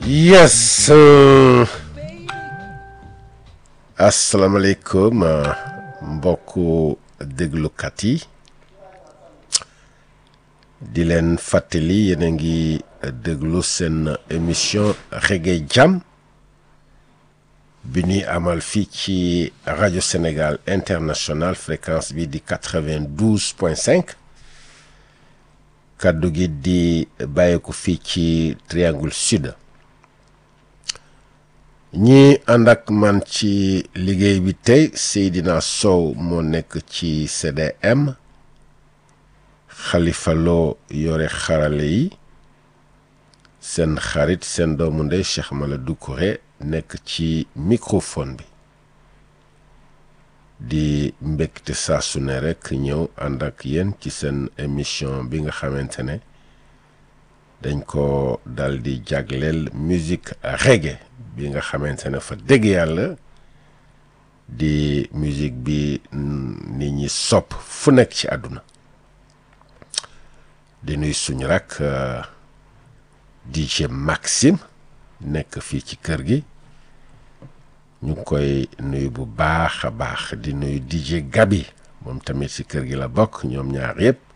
yes uh, asalaamaaleykum uh, mbokku déglukat yi di leen fàttali yéen a ngi déglu seen émission Reggae Jam bi ñuy amal fii ci rajo Sénégal international fréquence bi di quatre-vingt-douze point cinq kaddu gi di bàyyeeku fii ci triangle sud ñi ànd ak man ci liggéey bi tey Seydina Sow moo nekk ci CDM Khalifa Lo yore xarale yi seen xarit seen doomu ndey Cheikh Maladou Kouré nekk ci microphone bi di mbégte saa su ne rek ñëw ànd ak yéen ci seen émission bi nga xamante ne dañ ko dal di jagleel musique reggae bi nga xamante ne fa dégg yàlla di musique bi nit ñi sopp fu nekk ci àdduna di nuy suñu rak DJ Maxime nekk fii ci kër gi ñu ngi koy nuyu bu baax a baax di nuyu DJ Gabi moom tamit ci kër gi la bokk ñoom ñaar yëpp